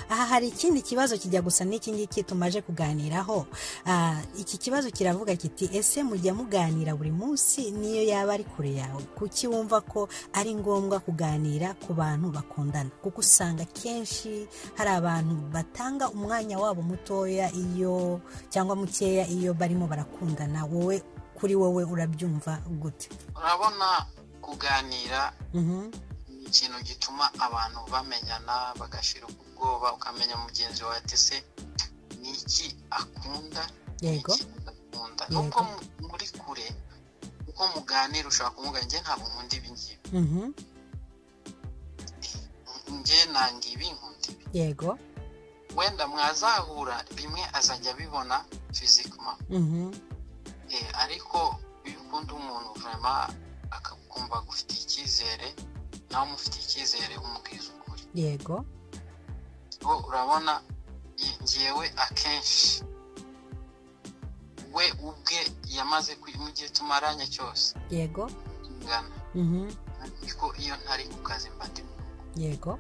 aha hari ikindi kibazo kijya gusa n'iki ngiki tumaje kuganiraho iki kibazo kiravuga kiti ese mujya muganira buri munsi niyo yaba ari kure yawe kuki wumva ko ari ngombwa kuganira ku bantu bakundana kuko usanga kenshi hari abantu batanga umwanya wabo mutoya iyo cyangwa mukeya iyo barimo barakundana wowe kuri wowe urabyumva gute urabona kuganira ni ikintu gituma abantu bamenyana bagashira ubwoba ukamenya mugenzi wawe se ni iki akunda yego akunda nubwo muri kure uko muganira ushobora kumubwira njye ntabwo nkunda ibi ngibi njye nanga ibi nkunda ibi yego wenda mwazahura rimwe azajya abibona fizikima ariko iyo ukunda umuntu vama akakumva gufite icyizere nawe umufitiye icyizere umubwiza ukuri yego urabona ngewe akenshi we ubwe yamaze mu gihe tumaranye cyose yego tungana ariko iyo ntari ku kazi mba ndi mu rugo yego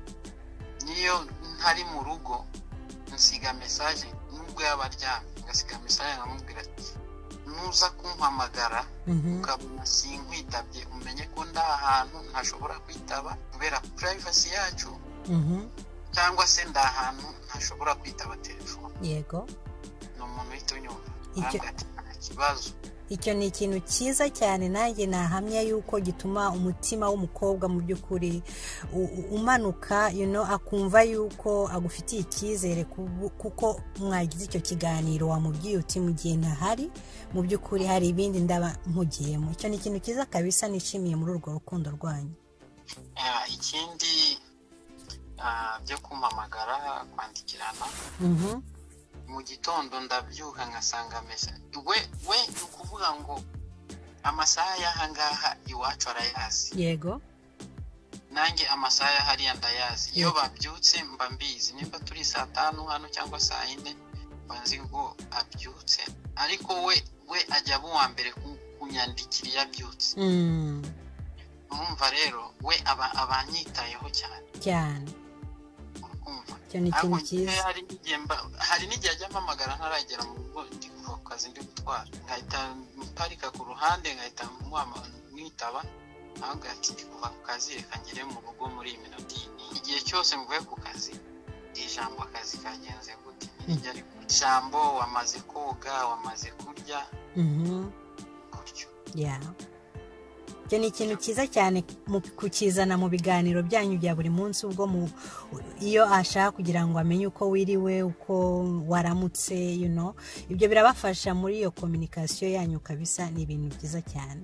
niyo ntari mu rugo nsiga mesaje nubwo yaba aryamye ngasiga mesaje nkamubwira ati nuza kumpamagara ukabona sinkwitabye umenye ko nda ahantu ntashobora kwitaba kubera purayivasi yacu cyangwa se nda ahantu ntashobora kwitaba telefone yego ni umuntu uhita unyumva Icyo- ntabwo ati nta kibazo icyo ni ikintu cyiza cyane nanjye nahamya yuko gituma umutima w'umukobwa mu by'ukuri u- u- umanuka you know, akumva yuko agufitiye icyizere kubu- kuko mwagize icyo kiganiro wamubwiye uti mu gihe ntahari mu by'ukuri hari ibindi ndaba mpugiyemo icyo ni ikintu cyiza kabisa nishimiye muri urwo rukundo rwanyu Eh, ikindi ah, byo kumpamagara kwandikirana Mhm. mu gitondo ndabyuka ngasanga mesa we we ni ukuvuga ngo amasaha y'aha ngaha iwacu arayazi yego nanjye amasaha ya hariya ndayazi iyo Yego. babyutse mba mbizi nimba turi saa tanu hano cyangwa saa yine mba nzi ngo abyutse ariko we we ajya aba uwa mbere ku- kunyandikira iyo abyutse Mm, urumva rero we aba aba anyitayeho cyane cyane urumva icyo ni ikintu ariko cyiza njyewe hari n'igihe mba- hari n'igihe ajya ampamagara ntaragera mu rugo ndi kuva ku kazi ndi gutwara nkahita mparika ku ruhande nkahita muhama- mwitaba ahubwo ati ndi kuva ku kazi reka ngere mu rugo muri iyi minota iyi n'iyi." igihe cyose mvuye ku kazi ijambo akazi kagenze gute ntirijya ribura ijambo wamaze koga wamaze kurya Mhm. gutyo ya icyo ni ikintu cyiza cyane mu kukizana mu biganiro byanyu bya buri munsi ubwo mu iyo ashaka kugira ngo amenye uko wiriwe uko waramutse you know ibyo birabafasha muri iyo kominikasiyo yanyu kabisa ni ibintu byiza cyane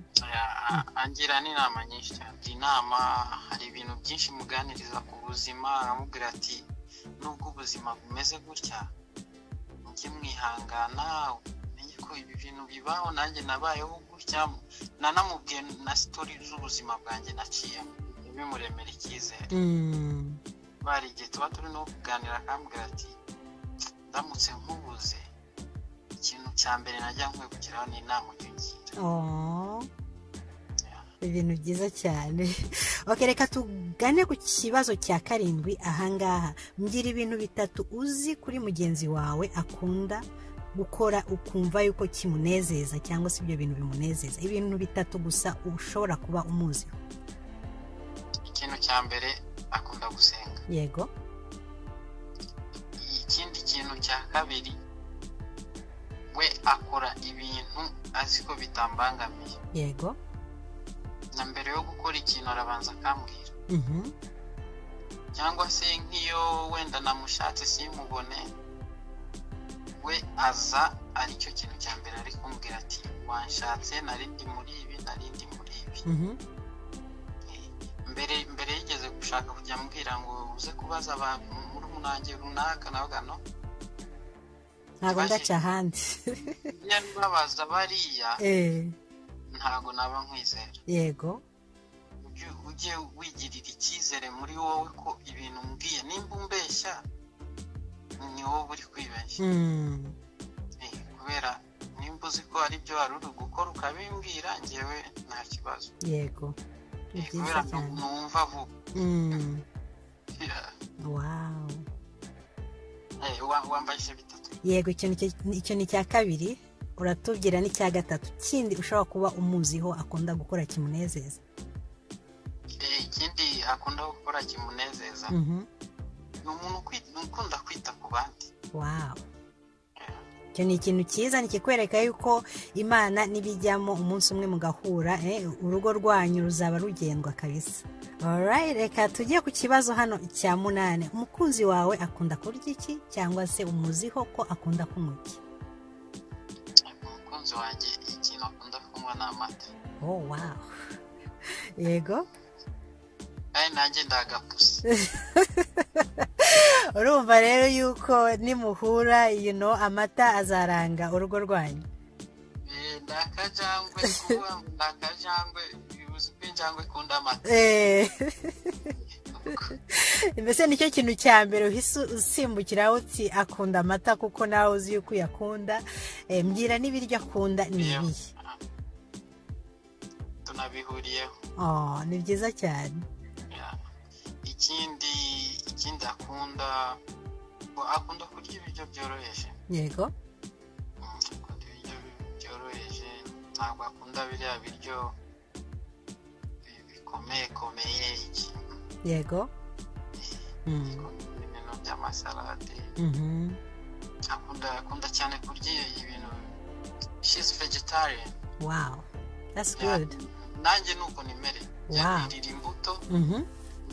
Ah, angira n'inama nyinshi cyane iyi nama hari ibintu byinshi muganiriza ku buzima aramubwira ati nubwo ubuzima bumeze gutya mujye mwihangana umenye ko ibi bintu bibaho nanjye nabayeho gutya nanamubwiye na sitori z'ubuzima bwanjye naciyemo bimuremera icyizere Mm, bari igihe tuba turi no kuganira akambwira ati ndamutse nkubuze ikintu cya mbere najya nkwiye kugeraho ni inama ujya ungira oh. ibintu byiza cyane ok reka tugane ku kibazo cya karindwi ahangaha mbwira ibintu bitatu uzi kuri mugenzi wawe akunda gukora ukumva yuko kimunezeza cyangwa se ibyo bintu bimunezeza ibintu bitatu gusa ushobora kuba umuzi ikintu cya mbere akunda gusenga yego ikindi kintu cya kabiri we akora ibintu azi ko bitambangamiye yego na mbere yo gukora ikintu arabanza akambwira mhm, cyangwa se nk'iyo wenda namushatse simubone we aza aricyo kintu cya mbere ari kumbwira ati wanshatse narindi muri ibi narindi muri ibi mhm, mbere mbere yigeze gushaka kujya ambwira ngo uze kubaza abantu muri umunange runaka nawe gano ntabwo ndaca ahandi niba babaza bariya Eh, ntabwo naba nkwizera yego ujye ujye wigirira icyizere muri wowe ko ibintu umbwiye nimba umbeshya ni wowe uri kwibeshya mm, Eh, kubera nimba uzi ko hari ibyo wari uri gukora ukabimbwira ngewe nta kibazo yego ni Eh, byiza kubera cyane numva vuba Mm, Yeah. wow wambaye ibice bitatu yego icyo ni icya kabiri uratubwira n'icya gatatu kindi ushobora kuba umuziho akunda gukora kimunezeza ikindi akunda gukora kimunezeza ni umuntu ukunda kwita ku bandi wawu icyo ni ikintu cyiza nikikwereka yuko imana n'ibijyamo umunsi umwe mugahura urugo rwanyu ruzaba rugendwa kabisa Alright, reka tujye ku kibazo hano cya munani umukunzi wawe akunda kurya iki cyangwa se umuziho ko akunda kunywa iki umukunzi wanjye ikintu akunda kunywa ni amata oh wow yego kandi nanjye ndagapusi urumva rero yuko nimuhura yino amata azaranga urugo rwanyu ni akajangwe kuba ni akajangwe ubuyobozi bw'injangwe ikunda amata mbese nicyo kintu cya mbere uhise usimbukiraho uti akunda amata kuko nawe uzi yuko uyakunda mbwira n'ibiryo akunda ni ibihe tunabihuriyeho ni byiza cyane ikindi ikindi akunda akunda kurya ibiryo byoroheje yego akunda ibiryo byoroheje ntabwo akunda biriya biryo bikomeyekomeye yego ibintu by'amasalade akunda akunda cyane kurya ibintu she's vegetarian wow that's good nanjye nuko nimereye Wow. yirira imbuto Mhm.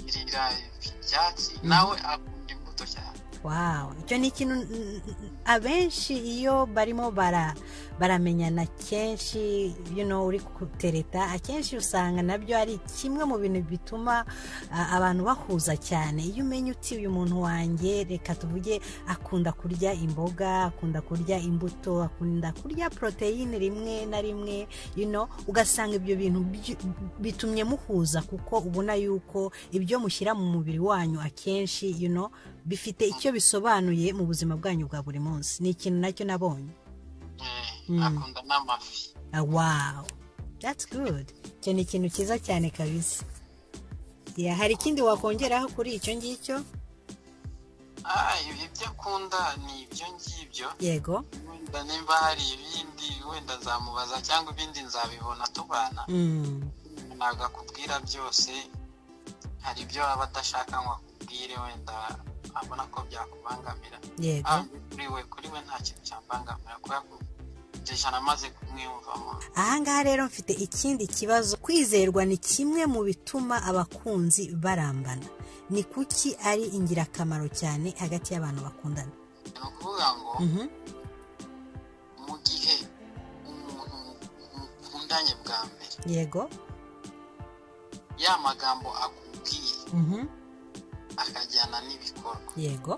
yirira ibyatsi nawe akunda imbuto cyane wow icyo ni ikintu mm, mm, abenshi iyo barimo bara baramenyana kenshi you know, uri kutereta akenshi usanga nabyo ari kimwe mu bintu bituma ah, abantu bahuza cyane iyo umenye uti uyu muntu wanjye reka tuvuge akunda kurya imboga akunda kurya imbuto akunda kurya poroteyine rimwe na rimwe you know, ugasanga ibyo bintu byu- bitumye muhuza kuko ubona yuko ibyo mushyira mu mubiri wanyu akenshi you know, bifite icyo bisobanuye mu buzima bwanyu bwa buri munsi ni ikintu nacyo nabonye Eh, Mm. akunda n'amafi Ah, wow that's good icyo ni ikintu cyiza cyane kabisa Yeah, hari ikindi wakongeraho kuri icyo ngicyo Ah, ibyo akunda ni ibyo ngibyo yego wenda nimba hari ibindi wenda nzamubaza cyangwa ibindi nzabibona tubana Mm, ntabwo akubwira byose hari ibyo aba adashaka ngo akubwire wenda abona ko byakubangamira yego Ah, kuri we kuri we nta kintu cyambangamira kubera ko iryo jana amaze kumwiyumvamo ahangaha rero mfite ikindi kibazo kwizerwa ni kimwe mu bituma abakunzi barambana ni kuki ari ingirakamaro cyane hagati y'abantu bakundana ni ukuvuga ngo Mhm. mu gihe umuntu mukundanye bwa mbere yego ya magambo akubwiye Mhm. akajyana n'ibikorwa yego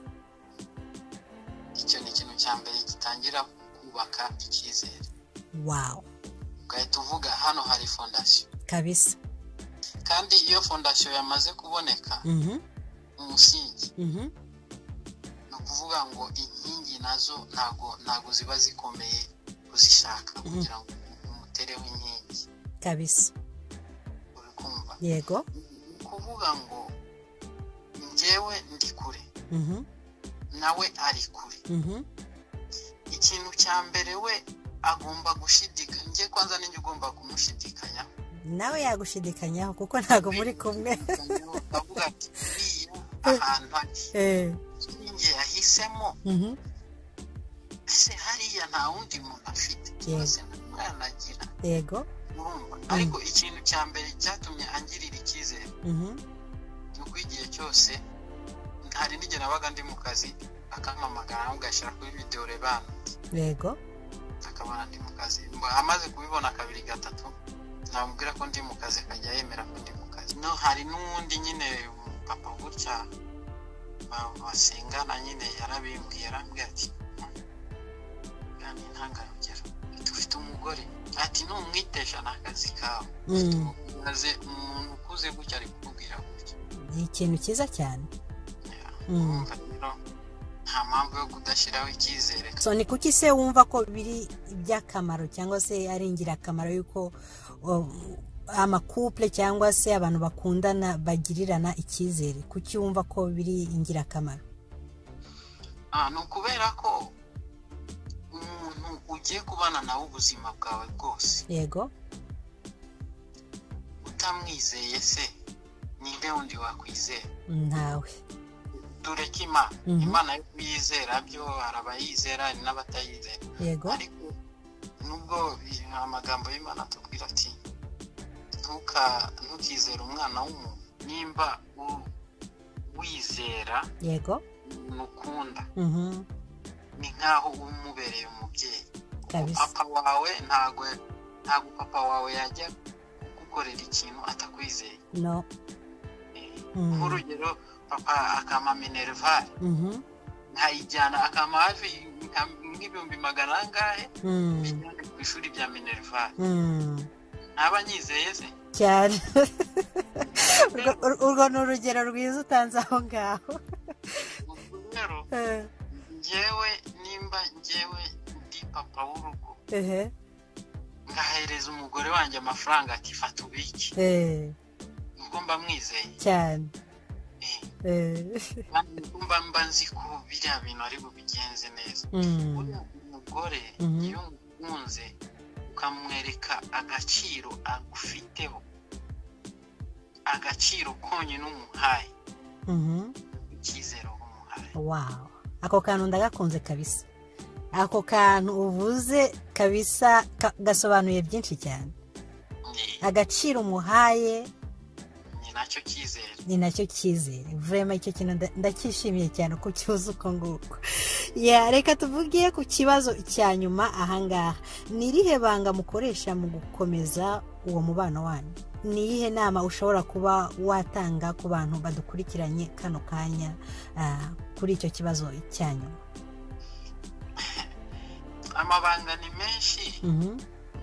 icyo ni ikintu cya mbere gitangira kubaka icyizere wawu ugahita uvuga hano hari fondasiyo kabisa kandi iyo fondasiyo yamaze kuboneka Mhm. umusingi Mhm. ni ukuvuga ngo inkingi nazo ntago ntago ziba zikomeye kuzishaka kugira ngo umutereho inkingi kabisa uri kumva yego ni ukuvuga ngo njyewe ndi kure Mhm. nawe ari kure Mhm. ikintu cya mbere we agomba gushidikanya njye kwanza ninjye ugomba kumushidikanya nawe yagushidikanyaho kuko ntabwo muri kumwe avuga ati "Uriya ahantu hari Eh. njye yahisemo Mhm. ese hariya nta wundi muntu afite cyangwa se nta mwana agira yego urumva ariko ikintu cya mbere cyatumye angirira icyizere Mhm. ni uko igihe cyose hari n'igihe nabaga ndi mu kazi akampamagara ugashyira kuri videwo rebana yego akabona ndi mu kazi Mba- amaze kubibona kabiri gatatu namubwira ko ndi mu kazi akajya yemera ko ndi mu kazi no hari n'uwundi nyine papa gutya ba- basengana nyine yarabimbwiye yarambwira ati kandi ntangarugero dufite umugore ati numwitesha ni akazi kawe Mm. maze umuntu ukuze gutya ari kukubwira gutya ni ikintu cyiza cyane Mm. urumva rero nta mpamvu yo kudashyiraho icyizere so ni kuki se wumva ko biri iby'akamaro cyangwa se ari ingirakamaro y'uko o, amakupule cyangwa se abantu bakundana bagirirana icyizere kuki wumva ko biri ingirakamaro ni ukubera ko umuntu ugiye kubana nawe ubuzima bwawe bwose yego utamwizeye se ninde wundi wakwizera ntawe dore ko imana Mhm. imana yo kuyizera byo hari abayizera hari n'abatayizera yego ariko nubwo bi- amagambo y'imana atubwira ati "Ntuka ntukizere umwana w'umuntu nimba u- wizera yego umuntu ukunda mhm, ni nk'aho umubereye umubyeyi kabisa papa wawe ntago ntago papa wawe yajya kugukorera ikintu atakwizeye no Eh, Mm. nk'urugero papa akama minerivare mhm, nkayijyana akama hafi nka- nk'ibihumbi magana angahe mm, bijyane ku ishuri rya minerivare mm, ntaba nyizeye se cyane Urwo- ur- urwo ni urugero rwiza utanze aho ngaho Ubwo rero Eh, njyewe nimba njyewe ndi papa w'urugo ehe, ngahereza umugore wanjye amafaranga ati fata ubiki eh, nuko mba mwizeye cyane Eh, eh, kandi nuko mba mba nzi ko biriya bintu ari bubigenze neza mm, uriya umugore Mhm. iyo umukunze ukamwereka agaciro agufiteho agaciro konyine umuhaye mhm. icyizere uba umuhaye wawu ako kantu ndagakunze kabisa ako kantu uvuze kabisa ka- gasobanuye byinshi cyane Ni- agaciro umuhaye ni nacyo cyizere ni nacyo cyizere vurema icyo kintu nda- ndacyishimiye cyane uko ukibuze uko nguko Ya, reka tuvuge ku kibazo cya nyuma ahangaha ni irihe banga mukoresha mu gukomeza uwo mubano wanyu ni iyihe nama ushobora kuba watanga ku bantu badukurikiranye kano kanya ah, kuri icyo kibazo cya nyuma amabanga ni menshi Mhm.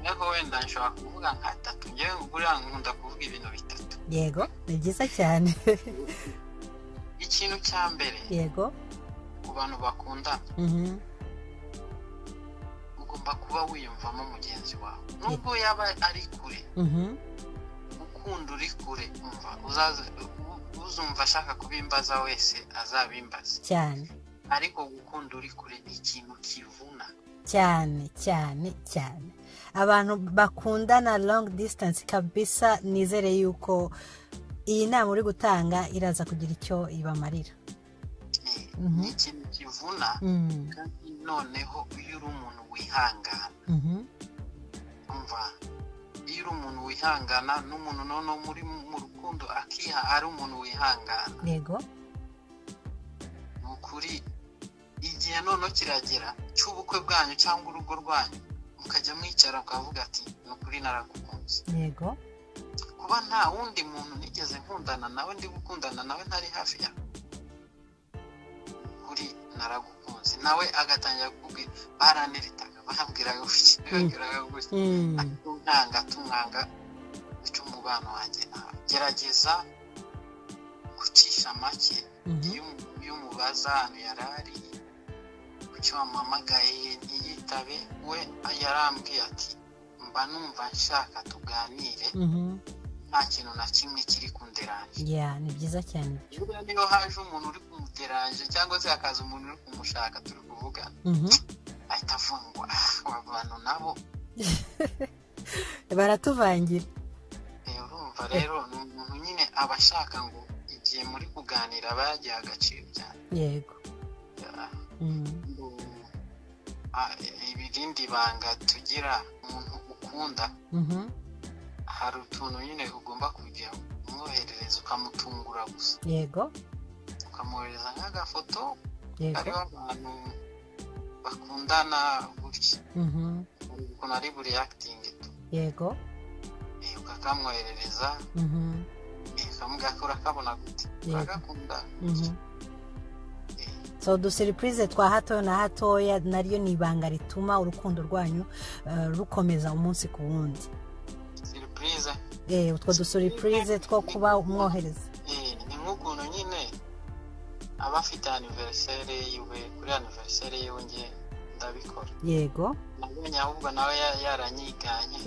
ariko wenda nshobora kuvuga nk'atatu ngewe buriya nkunda kuvuga ibintu bitatu yego ni byiza cyane ikintu cya mbere yego ku bantu bakundana mhm, ugomba kuba wiyumvamo mugenzi wawe nubwo yaba ari kure mhm, ukunda uri kure umva uzaze u- uzumva ashaka kubimbaza wese azabimbaze cyane ariko gukunda uri kure ni ikintu kivuna cyane cyane cyane abantu bakundana long distance kabisa nizere yuko iyi nama uri gutanga iraza kugira icyo ibamarira ni Mhm. ni ikintu kivuna Mm, kandi noneho iyo uri umuntu wihangana mhm, umva iyo uri umuntu wihangana n'umuntu noneho muri mu rukundo akiha ari umuntu wihangana yego ni ukuri igihe noneho kiragera cy'ubukwe bwanyu cyangwa urugo rwanyu mukajya mwicara ukavuga ati ni ukuri naragukunze yego kuba nta wundi muntu nigeze nkundana nawe ndi gukundana nawe ntari hafi ya kuri naragukunze nawe agatangira kukubwira baraniritaga babwiraga gutya babwiraga gutya Mm, ariko nkanga tumwanga uca umubano wanjye nawe gerageza gucisha make mhm, iyo umu- iyo umubaza ahantu yari ari ku cyo wamuhamagaye ntiyitabe we yarambwiye ati mba numva nshaka tuganire mhm. nta kintu na kimwe kiri kunderanje ya ni byiza cyane buriya niyo haje umuntu uri kumuderanje cyangwa se hakaza umuntu uri kumushaka turi kuvugana Mhm. ahita afungwa "Ah, aba bantu nabo baratuvangira Eh, urumva rero ni umuntu nyine aba ashaka ngo igihe muri kuganira aba yagiha agaciro cyane yego Ah, Mm, ngo- ah, irindi banga tugira umuntu ukunda mhm, hari utuntu nyine ugomba kujya umwoherereza ukamutungura gusa yego ukamwohereza nk'agafoto yego hariho abantu bakundana gutya mhm, ukuntu ari buri yakitingi tu yego Eh, ukakamwoherereza mhm, eh, ukamubwira ko urakabona gute Yego. uragakunda mhm. Eh, so udusiripurize twa hato na hatoya naryo ni ibanga rituma urukundo rwanyu eh, rukomeza umunsi ku wundi siripurize Eh, utwo dusiripurize two kuba umwohereza Eh, ni nk'ukuntu nyine aba afite aniveriseri yiwe kuri aniveriseri yiwe nge ndabikora yego nabonye ahubwo nawe ya- yaranyiganye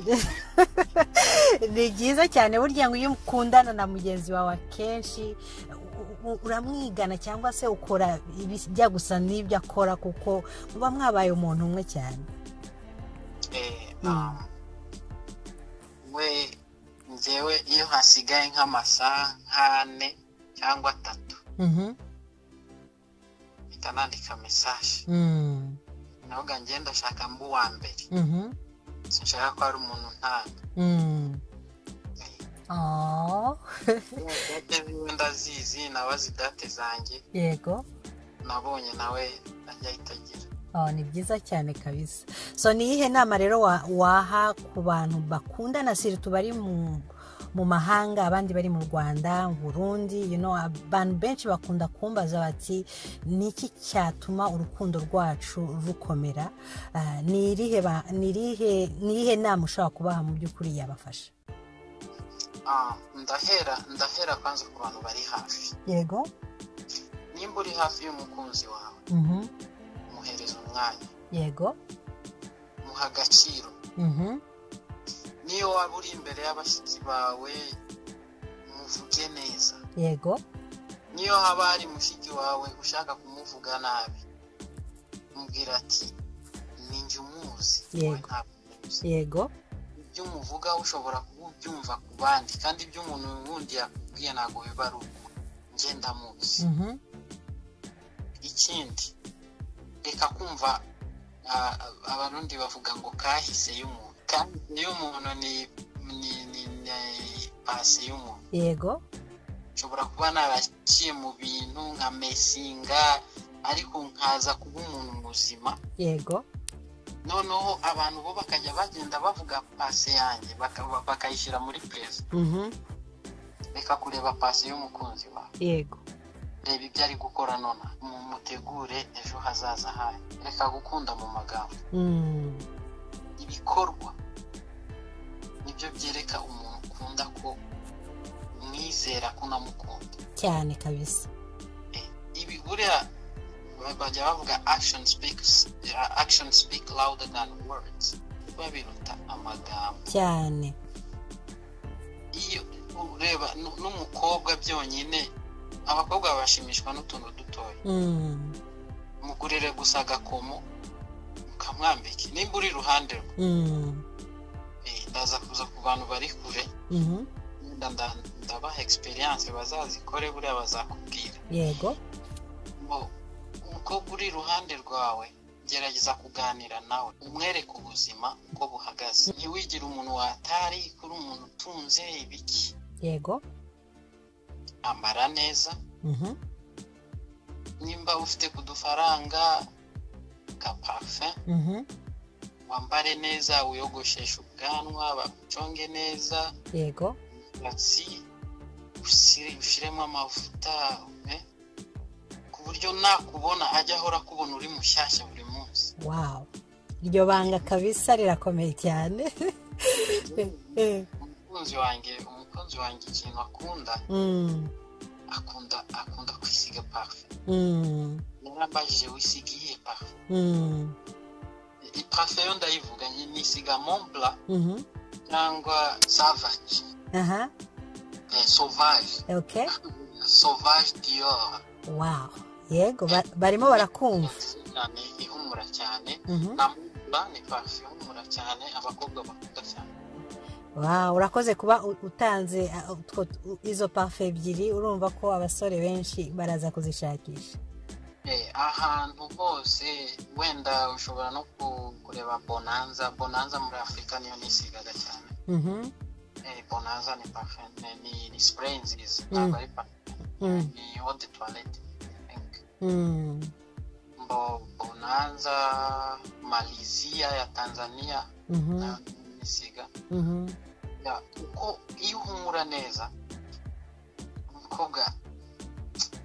ni byiza cyane burya ngo iyo ukundana na mugenzi wawe akenshi u- u- uramwigana cyangwa se ukora ibijya gusa n'ibyo akora kuko muba mwabaye umuntu umwe cyane we ngewe iyo hasigaye nk'amasaha nk'ane cyangwa atatu mpita nandika mesaje navuga ngenda ndashaka mba uwa mbere sinshaka ko hari umuntu ntanga date ziwe ndazizi nabazi date zanjye yego nabonye nawe ajya ahita agira ni byiza cyane kabisa so ni iyihe nama rero waha ku bantu bakundana siri tubari mu mahanga abandi bari mu rwanda burundi abantu benshi bakunda kumbaza bati niki cyatuma urukundo rwacu rukomera ni irihe nama ushobora kubaha mu by'ukuri yabafasha ndahera ndahera kwanza ku bantu bari hafi yego nimba uri hafi y'umukunzi wawe muhereza umwanya yego muha agaciro niyo waba uri imbere y'abashyitsi bawe muvuge neza yego niyo haba hari mushiki wawe ushaka kumuvuga nabi mubwira ati ni njye umuzi wowe Yego. ntabwo umuzi yego ibyo umuvuga ushobora kubyumva ku bandi kandi ibyo umuntu wundi yakubwiye ntabwo biba ari uko njye ndamuzi Mhm. ikindi reka kumva ah, abarundi bavuga ngo kahise y'umuntu kahise y'umuntu ni ni ni ni pasi y'umuntu yego nshobora kuba naraciye mu bintu nka mesinga ariko nkaza kuba umuntu muzima yego noneho abantu bo bakajya bagenda bavuga pase yanjye baka- bakayishyira muri perezida Mhm. reka kureba pasi y'umukunzi wawe yego reba ibyo ari gukora nonaha mu mutegure ejo hazaza hayo reka gukunda mu magambo Mm. ibikorwa nibyo byereka umuntu ukunda ko umwizera ko unamukunda cyane kabisa Eh, ibi buriya ba- bajya bavuga action speaks eh, action speak louder than words biba biruta amagambo cyane iyo ureba nu- n'umukobwa byonyine abakobwa bashimishwa n'utuntu dutoya Mm. mugurire gusa agakomo mukamwambike nimba uri iruhande rwe Mm. eh, ndaza kuza ku bantu bari kure Mhm. nda- nda- ndabaha experience bazazikore buriya bazakubwira yego ngo umukobwa uri iruhande rwawe gerageza kuganira nawe umwereke ubuzima uko buhagaze ntiwigire umuntu watari kuri umuntu utunze ibiki yego ambara neza Mhm. nimba ufite ku dufaranga ka parufe Mhm. wambare neza wiyogosheshe ubwanwa baguconge neza yego umusatsi usire- ushiremo amavuta eh, ku buryo nakubona ajya ahora akubona uri mushyashya buri munsi wow iryo banga kabisa rirakomeye cyane Eh. umukunzi wanjye umukunzi wanjye ikintu akunda Mm. akunda akunda kwisiga parufe Mm. yarambajije wisiga iyihe parufe Mm. I- parufe yo ndayivuga ni- nisiga mombla Mhm. cyangwa savage aha eh, sauvage okay sauvage dior wow yego ba- barimo barakumva cyane ihumura cyane Mhm. na mombla ni parufe ihumura cyane abakobwa bakunda cyane Wow, urakoze kuba u- utanze uh, utwo- u- izo parufe ebyiri urumva ko abasore benshi baraza kuzishakisha Eh, ahantu hose wenda ushobora no ku- kureba bonanza bonanza muri afurika niyo nisigaga cyane Mhm, Eh, bonanza ni parfum ni- ni ni spray nziza Mm. ntabwo ari parfum mm, ni eau de toilette I think. mm, Bo bonanza malizia ya tanzania mhm, nayo nisiga mhm, Ya, uko iyo uhumura neza umukobwa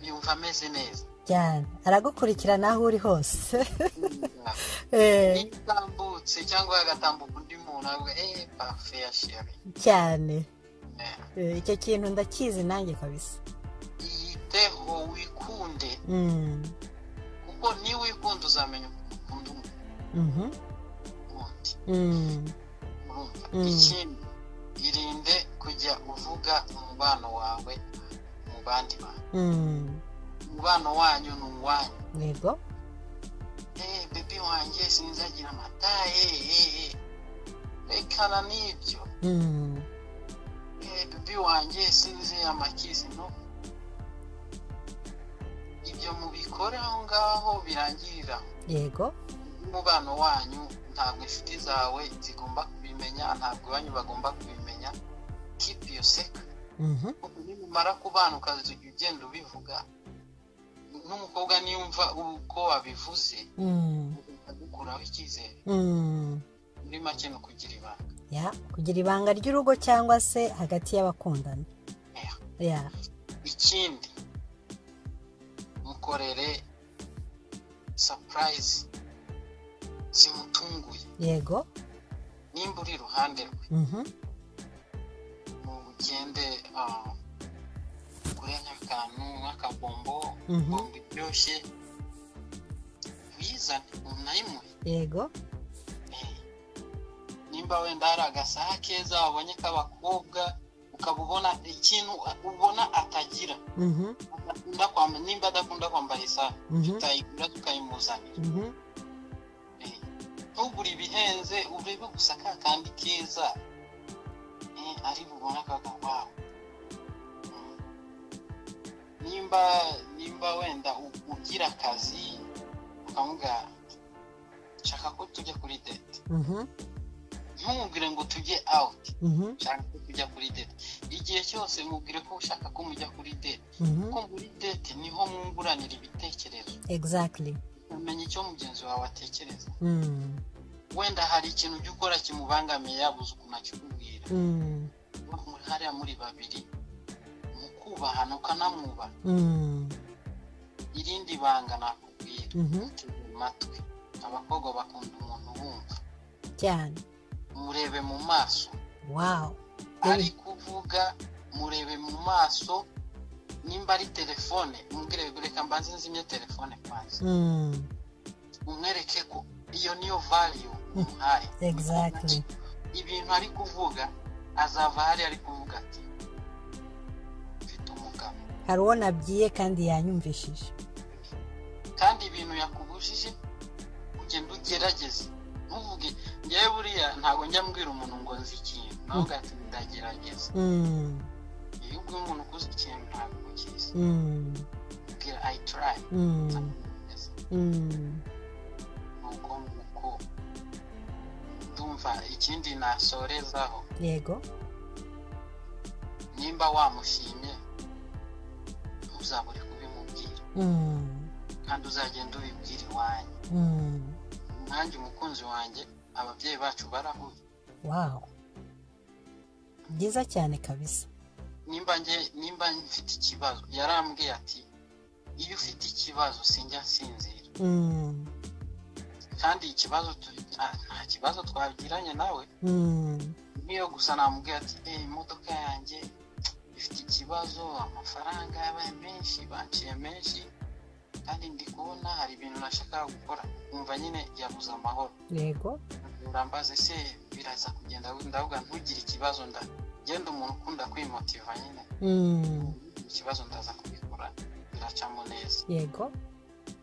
yumva ameze neza cyane aragukurikirana aho uri hose Ya. Eh, iyo utambutse cyangwa agatambuka undi muntu avuga eee parufe ya sheri cyane Eh, Eh, icyo kintu ndakizi nanjye kabisa yiteho wikunde Mm, kuko niba wikunde uzamenya ukuntu ukunda umuntu mhm, wundi mm, urumva Mm. ikindi irinde kujya uvuga umubano wawe mu mu bandi bantu Mm. umubano wanyu ni uwanyu yego eee bebi wanjye sinzagira amata eee rekana n'ibyo Mm. eee bebi wanjye sinzi amakizi no ibyo mubikora aho ngaho birangirira aho. yego umubano wanyu ntabwo inshuti zawe zigomba kubimenya ntabwo iwanyu bagomba kubimenya keep your secret Mhm. nimumara kubana ukazajya ugenda ubivuga n'umukobwa niyumva uko wabivuze Mm. agukuraho icyizere Mm. muri make ni ukugira ibanga ya kugira ibanga ry'urugo cyangwa se hagati y'abakundana Yeah. ya ikindi mukorere surprise zimutunguye yego nimba uri iruhande rwe Mhm. mugende ah, mugure nk'akantu nk'akabombo Mhm. bombo iryoshye uyizane unayimuhe yego Eh, nimba wenda hari agasaha keza wabonye k'abakobwa ukaba ubona ikintu ubona atagira Mhm. adakunda kwambara nimba adakunda kwambara isaha Mhm. tutayigura tukayimuzanira Mhm. Eh, ntugure ibihenze urebe gusa ka kandi keza eh, ari bubone akavuga wawe Mm. nimba nimba wenda u- ugira akazi ukamuga shaka ko tujya kuri dete Mhm. ntumubwire ngo tujye out Mhm. ushaka ko tujya kuri date igihe cyose mubwire ko ushaka ko mujya kuri date Mhm. kuko muri date niho mwunguranira ibitekerezo exactly ukamenya icyo mugenzi wawe atekereza Mm. wenda hari ikintu ujya ukora kimubangamiye yabuze ukuntu akikubwira Mm. muri hariya muri babiri mukubahana ukanamwubaha Mm. irindi banga nakubwira Mhm. mutege amatwi abakobwa bakunda umuntu wumva cyane murebe mu maso wow ari kuvuga murebe mu maso nimba ari telefone mubwire reka mbanze nzimye telefone kwanza Mm. umwereke ko iyo niyo value umuhaye exactly ibintu ari kuvuga azava hari ari kuvuga ati mfite umugabo hari uwo nabyiye kandi yanyumvishije kandi ibintu yakubujije ugenda ugerageze ntuvuge ngewe buriya ntabwo njya mbwira umuntu ngo nzi ikintu nawe ugahita ndagerageza Mm. iyo ubwiye umuntu ukuze ikintu ntabwo ukizi Mm. ubwira i try Mm. Mm. nuko nguko ndumva ikindi nasorezaho yego nimba wamushimye ntuzabure kubimubwira Mm. kandi uzagenda ubibwira iwanyu Mm. nanjye umukunzi wanjye ababyeyi bacu barahuye wow byiza cyane kabisa nimba nge nimba mfite ikibazo yarambwiye ati iyo ufite ikibazo sinjya nsinzira Mm. kandi ikibazo tu- nta- nta kibazo twagiranye nawe Mm. niyo gusa namubwiye ati "Eh, imodoka yanjye ifite ikibazo amafaranga yabaye menshi banciye menshi kandi ndi kubona hari ibintu nashakaga gukora nkumva nyine yabuze amahoro yego urambaze se biraza kugenda ndavuga ntugire ikibazo nda genda umuntu ukunda kwimotiva nyine Mm. ikibazo ndaza kubikora biracamo neza yego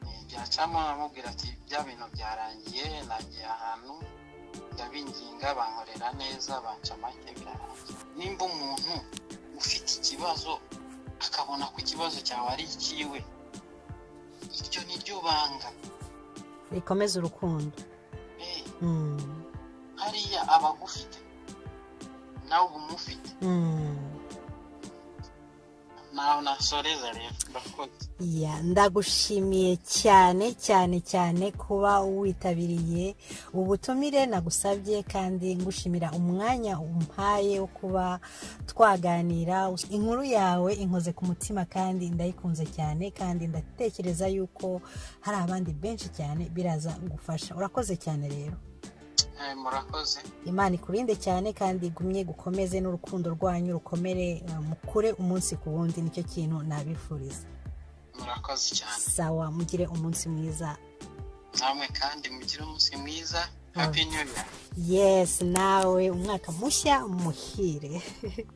Eh, byacamo amubwira ati bya bintu byarangiye nagiye ahantu ndabinginga bankorera neza banca make birarangiye nimba umuntu ufite ikibazo akabona ko ikibazo cyawe ari ikiwe iryo ni ryo banga rikomeza urukundo Eh, Mm. hariya aba agufite nawe uba umufite Mm. nawe nasoreza rero ndakoze Ya, ndagushimiye cyane cyane cyane kuba witabiriye ubutumire nagusabye kandi ngushimira umwanya umpaye wo kuba twaganira inkuru yawe inkoze ku mutima kandi ndayikunze cyane kandi ndatekereza yuko hari abandi benshi cyane biraza gufasha urakoze cyane rero Eh, murakoze imana ikurinde cyane kandi igumye gukomeze n'urukundo rwanyu rukomere eh, mukure umunsi ku wundi nicyo kintu nabifuriza murakoze cyane sawa mugire umunsi mwiza namwe kandi mugire umunsi mwiza happy new year yes nawe umwaka mushya muhire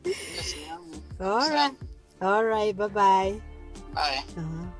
Mwese namwe. Alright. All right, bye bye. bayi Uh-huh.